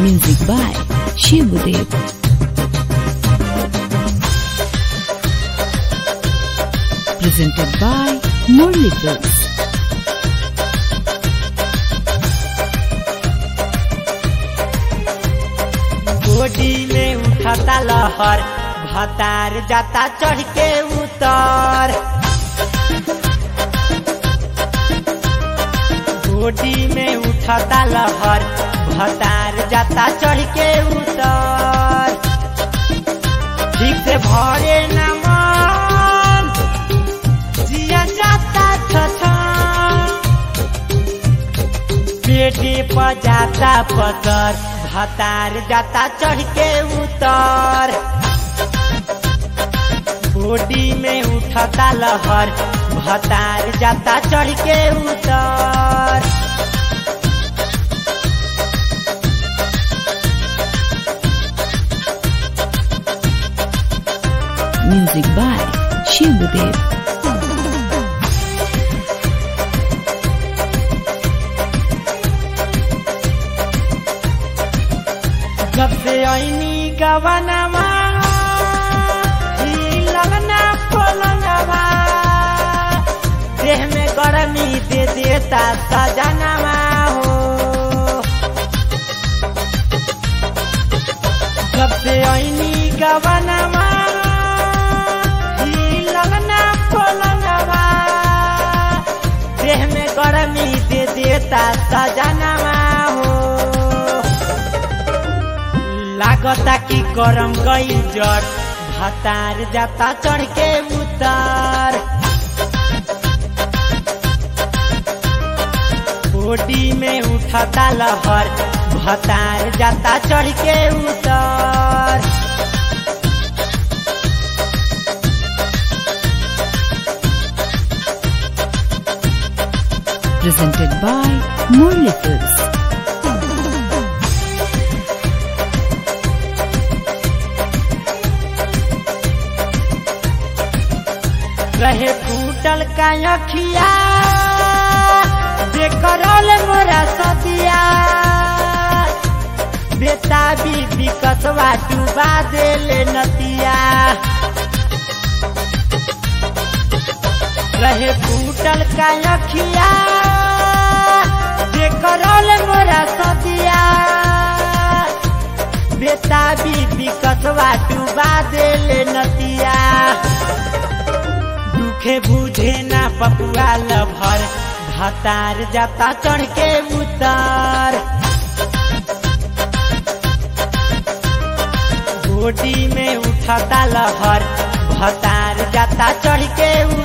Music by Shivudev. Presented by Murli Books. गोडी में उठता लहर भतार जाता चढ़ के उतर गोडी में उठता लहर भतार जाता चढ़ के उतर ठीक से भरे न मन जिया जाता छछन पेटे पर जाता पतर भतार जाता चढ़ के उतर बॉडी में उठता लहर भतार जाता चढ़ के उतर Music by Shivudev. जब से ऐनी गवनवा ई लगना पलंगवा देह में गर्मी दे देता सजनवा हो जब से ऐनी गवनवा ई लगना पलंगवा देह में गर्मी दे देता सजनवा हो लागता कि गरम गई जड़ भतार जाता चढ़ के उतार बॉडी में उठता लहर भतार जाता चढ़ के उतार Presented by Murli Books. रहे फूटल का अखिया बेकरल मोरा सदिया बेटा बीबी कसवा डुबा देले नतिया रहे फूटल का अखिया बेकरल मोरा सदिया बेटा बीबी कसवा डुबा देले नतिया दुखे बुझे ना पपुआ लभर भतार जाता चढ़ के उतार बॉडी में उठता लहर भतार जाता चढ़ के